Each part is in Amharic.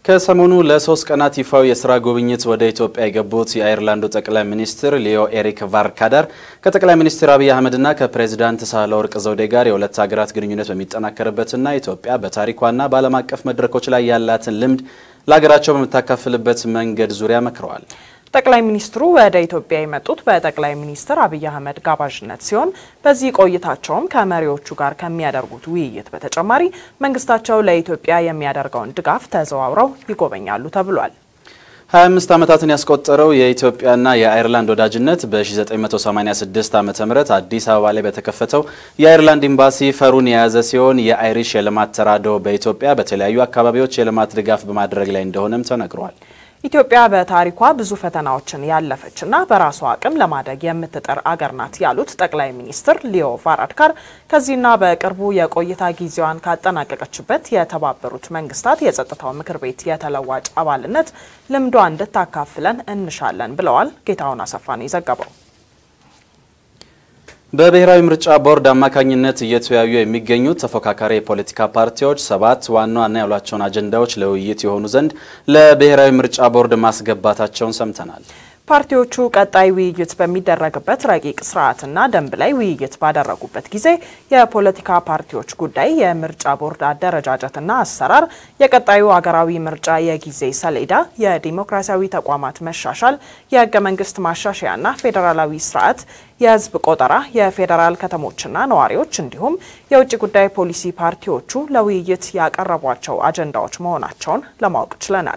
ከሰሞኑ ለሶስት ቀናት ይፋዊ የስራ ጉብኝት ወደ ኢትዮጵያ የገቡት የአየርላንዱ ጠቅላይ ሚኒስትር ሊዮ ኤሪክ ቫርካዳር ከጠቅላይ ሚኒስትር አብይ አህመድና ከፕሬዚዳንት ሳህለወርቅ ዘውዴ ጋር የሁለት ሀገራት ግንኙነት በሚጠናከርበትና ኢትዮጵያ በታሪኳና በዓለም አቀፍ መድረኮች ላይ ያላትን ልምድ ለሀገራቸው በምታካፍልበት መንገድ ዙሪያ መክረዋል። ጠቅላይ ሚኒስትሩ ወደ ኢትዮጵያ የመጡት በጠቅላይ ሚኒስትር አብይ አህመድ ጋባዥነት ሲሆን በዚህ ቆይታቸውም ከመሪዎቹ ጋር ከሚያደርጉት ውይይት በተጨማሪ መንግስታቸው ለኢትዮጵያ የሚያደርገውን ድጋፍ ተዘዋውረው ይጎበኛሉ ተብሏል። 25 ዓመታትን ያስቆጠረው የኢትዮጵያና የአየርላንድ ወዳጅነት በ1986 ዓ ም አዲስ አበባ ላይ በተከፈተው የአየርላንድ ኤምባሲ ፈሩን የያዘ ሲሆን የአይሪሽ የልማት ተራድኦ በኢትዮጵያ በተለያዩ አካባቢዎች የልማት ድጋፍ በማድረግ ላይ እንደሆነም ተነግሯል። ኢትዮጵያ በታሪኳ ብዙ ፈተናዎችን ያለፈችና በራሷ አቅም ለማደግ የምትጥር አገር ናት ያሉት ጠቅላይ ሚኒስትር ሊዮ ቫራድካር ከዚህና በቅርቡ የቆይታ ጊዜዋን ካጠናቀቀችበት የተባበሩት መንግስታት የጸጥታው ምክር ቤት የተለዋጭ አባልነት ልምዷ እንድታካፍለን እንሻለን ብለዋል። ጌታሁን አሰፋ ነው የዘገበው። በብሔራዊ ምርጫ ቦርድ አማካኝነት እየተወያዩ የሚገኙት ተፎካካሪ የፖለቲካ ፓርቲዎች ሰባት ዋና ዋና ያሏቸውን አጀንዳዎች ለውይይት የሆኑ ዘንድ ለብሔራዊ ምርጫ ቦርድ ማስገባታቸውን ሰምተናል። ፓርቲዎቹ ቀጣይ ውይይት በሚደረግበት ረቂቅ ስርዓትና ደንብ ላይ ውይይት ባደረጉበት ጊዜ የፖለቲካ ፓርቲዎች ጉዳይ፣ የምርጫ ቦርድ አደረጃጀትና አሰራር፣ የቀጣዩ አገራዊ ምርጫ የጊዜ ሰሌዳ፣ የዲሞክራሲያዊ ተቋማት መሻሻል፣ የህገ መንግስት ማሻሻያና ፌዴራላዊ ስርዓት፣ የህዝብ ቆጠራ፣ የፌዴራል ከተሞችና ነዋሪዎች እንዲሁም የውጭ ጉዳይ ፖሊሲ ፓርቲዎቹ ለውይይት ያቀረቧቸው አጀንዳዎች መሆናቸውን ለማወቅ ችለናል።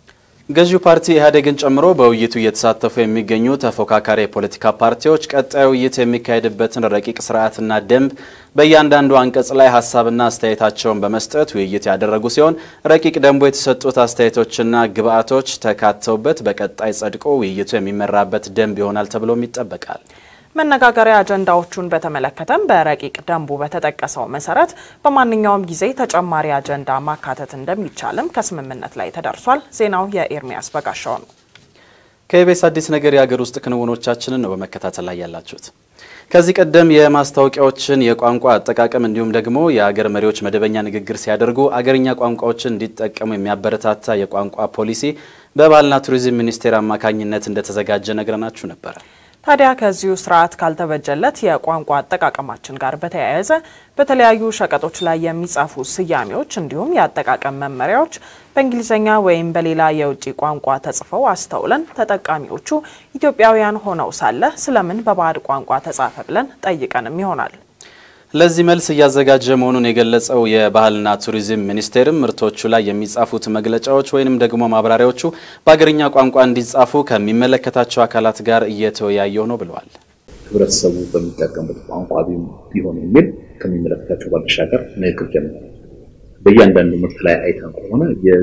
ገዢው ፓርቲ ኢህአዴግን ጨምሮ በውይይቱ እየተሳተፉ የሚገኙ ተፎካካሪ የፖለቲካ ፓርቲዎች ቀጣይ ውይይት የሚካሄድበትን ረቂቅ ስርዓትና ደንብ በእያንዳንዱ አንቀጽ ላይ ሀሳብና አስተያየታቸውን በመስጠት ውይይት ያደረጉ ሲሆን ረቂቅ ደንቡ የተሰጡት አስተያየቶችና ግብአቶች ተካተውበት በቀጣይ ጸድቆ ውይይቱ የሚመራበት ደንብ ይሆናል ተብሎም ይጠበቃል። መነጋገሪያ አጀንዳዎቹን በተመለከተም በረቂቅ ደንቡ በተጠቀሰው መሰረት በማንኛውም ጊዜ ተጨማሪ አጀንዳ ማካተት እንደሚቻልም ከስምምነት ላይ ተደርሷል። ዜናው የኤርሚያስ በጋሻው ነው። ከኢቢኤስ አዲስ ነገር የሀገር ውስጥ ክንውኖቻችንን ነው በመከታተል ላይ ያላችሁት። ከዚህ ቀደም የማስታወቂያዎችን የቋንቋ አጠቃቀም እንዲሁም ደግሞ የሀገር መሪዎች መደበኛ ንግግር ሲያደርጉ አገርኛ ቋንቋዎችን እንዲጠቀሙ የሚያበረታታ የቋንቋ ፖሊሲ በባህልና ቱሪዝም ሚኒስቴር አማካኝነት እንደተዘጋጀ ነግረናችሁ ነበረ። ታዲያ ከዚሁ ስርዓት ካልተበጀለት የቋንቋ አጠቃቀማችን ጋር በተያያዘ በተለያዩ ሸቀጦች ላይ የሚጻፉ ስያሜዎች እንዲሁም የአጠቃቀም መመሪያዎች በእንግሊዝኛ ወይም በሌላ የውጭ ቋንቋ ተጽፈው አስተውለን ተጠቃሚዎቹ ኢትዮጵያውያን ሆነው ሳለ ስለምን በባዕድ ቋንቋ ተጻፈ ብለን ጠይቀንም ይሆናል። ለዚህ መልስ እያዘጋጀ መሆኑን የገለጸው የባህልና ቱሪዝም ሚኒስቴርም ምርቶቹ ላይ የሚጻፉት መግለጫዎች ወይንም ደግሞ ማብራሪያዎቹ በአገርኛ ቋንቋ እንዲጻፉ ከሚመለከታቸው አካላት ጋር እየተወያየው ነው ብለዋል። ህብረተሰቡ በሚጠቀምበት ቋንቋ ቢሆን የሚል ከሚመለከታቸው ባሻገር ንግግር ጀምሯል። በእያንዳንዱ ምርት ላይ አይተን ከሆነ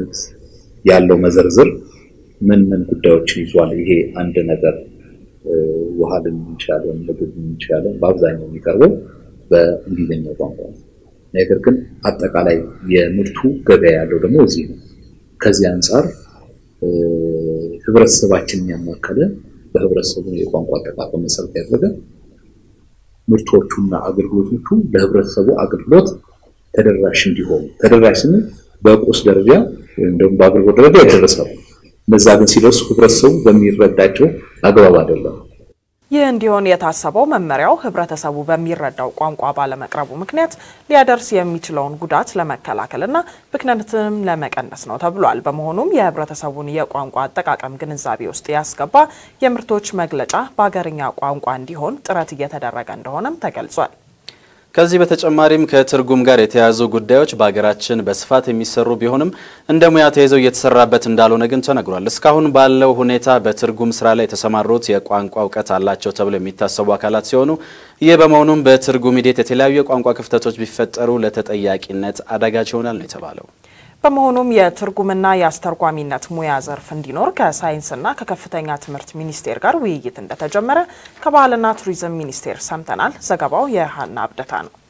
ያለው መዘርዝር ምን ምን ጉዳዮችን ይዟል። ይሄ አንድ ነገር ውሃ ልንል እንችላለን፣ ምግብ ልንል እንችላለን። በአብዛኛው የሚቀርበው በእንግሊዝኛ ቋንቋ ነው። ነገር ግን አጠቃላይ የምርቱ ገበያ ያለው ደግሞ እዚህ ነው። ከዚህ አንጻር ህብረተሰባችንን ያማከለ በህብረተሰቡ የቋንቋ አጠቃቀም መሰረት ያደረገ ምርቶቹና አገልግሎቶቹ ለህብረተሰቡ አገልግሎት ተደራሽ እንዲሆኑ ተደራሽ ስንል በቁስ ደረጃ ወይም ደግሞ በአገልግሎት ደረጃ ይደረሳሉ። እነዛ ግን ሲደርሱ ህብረተሰቡ በሚረዳቸው አግባብ አይደለም። ይህ እንዲሆን የታሰበው መመሪያው ህብረተሰቡ በሚረዳው ቋንቋ ባለመቅረቡ ምክንያት ሊያደርስ የሚችለውን ጉዳት ለመከላከልና ብክነትንም ለመቀነስ ነው ተብሏል። በመሆኑም የህብረተሰቡን የቋንቋ አጠቃቀም ግንዛቤ ውስጥ ያስገባ የምርቶች መግለጫ በአገርኛ ቋንቋ እንዲሆን ጥረት እየተደረገ እንደሆነም ተገልጿል። ከዚህ በተጨማሪም ከትርጉም ጋር የተያያዙ ጉዳዮች በሀገራችን በስፋት የሚሰሩ ቢሆንም እንደ ሙያ ተይዘው እየተሰራበት እንዳልሆነ ግን ተነግሯል። እስካሁን ባለው ሁኔታ በትርጉም ስራ ላይ የተሰማሩት የቋንቋ እውቀት አላቸው ተብሎ የሚታሰቡ አካላት ሲሆኑ ይህ በመሆኑም በትርጉም ሂደት የተለያዩ የቋንቋ ክፍተቶች ቢፈጠሩ ለተጠያቂነት አዳጋች ይሆናል ነው የተባለው። በመሆኑም የትርጉምና የአስተርጓሚነት ሙያ ዘርፍ እንዲኖር ከሳይንስና ከከፍተኛ ትምህርት ሚኒስቴር ጋር ውይይት እንደተጀመረ ከባህልና ቱሪዝም ሚኒስቴር ሰምተናል። ዘገባው የሀና አብደታ ነው።